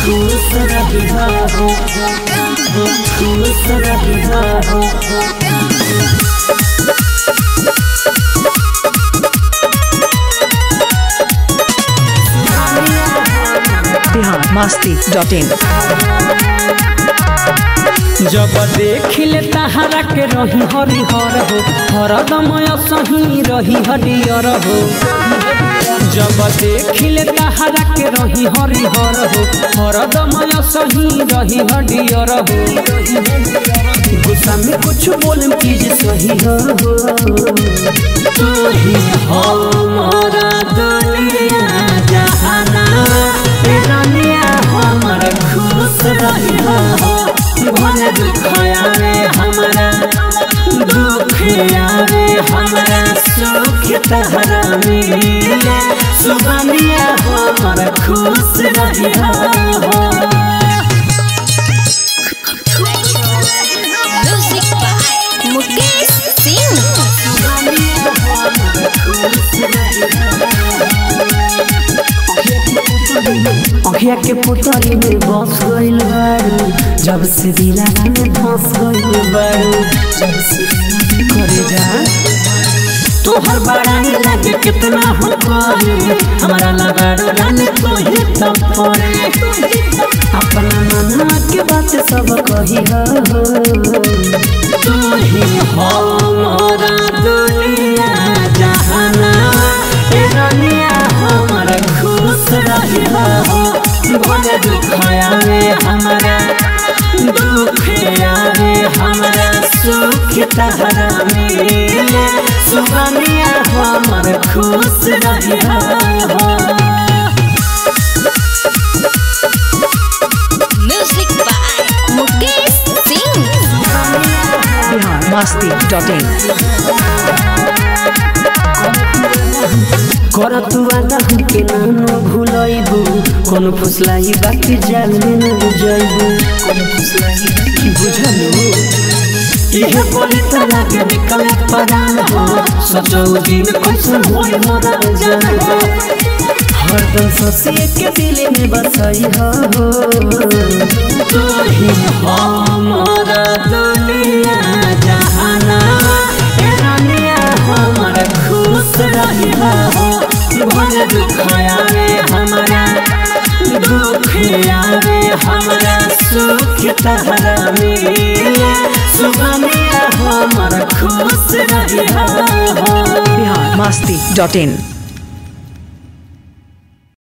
खुश रही हो खुश रही हो बिहार मस्ती डॉट इन जब देखिले तहारा के रही हरिहर हो हरदमय सही रही हरियर हो जब देखिले तहारा के रही हरिहर हो हरदमय सही रही हरियर हो गुस्सा में कुछ बोल चीज सही हो तू ही हमारा दुनिया जहाना ए दुनिया हमर खुश रही हो भले दुख आवे हमारा दुख आवे हमारा सुख तहरा मिले सुबनिया हमर खुश रही हो म्यूजिक बाय मुकेश सिंह अखिया के पुतरी में बस गइल बारू जब से दिलाना में धस गइल बारू जब से करे जा तोहर बड़ाई लगे कितना हो करे हमारा लगाड़ो लाने तो ही तब पड़े अपना मना के बात सब कही हो तू ही हमारा दुनिया जहाना ए दुनिया हमारा खुश रही हो भले दुख आवे हमारा दुख आवे हमारा सुख तहरा मिले सुबनिया हमर खुश रही हो music by Mukesh Singh Bihar Masti dot in कर तू वादा के नानो भूलैबू कोनो फुसलाई बाकी जाल में न जइबू कोनो फुसलाई बाकी बुझलू इहे बोली त लागे निकल परान हो सचो दिन कैसन होई मोरा जान हो हरदम सोचिए के दिल में बसई हो तू ही हमारा दुनिया जहाना ए दुनिया हमारा खुश रही हो भले दुख आवे हमारा दुख आवे हमारा सुख तहरा मिले सुबनिया हमारा खुश रही हो बिहार मस्ती डॉट इन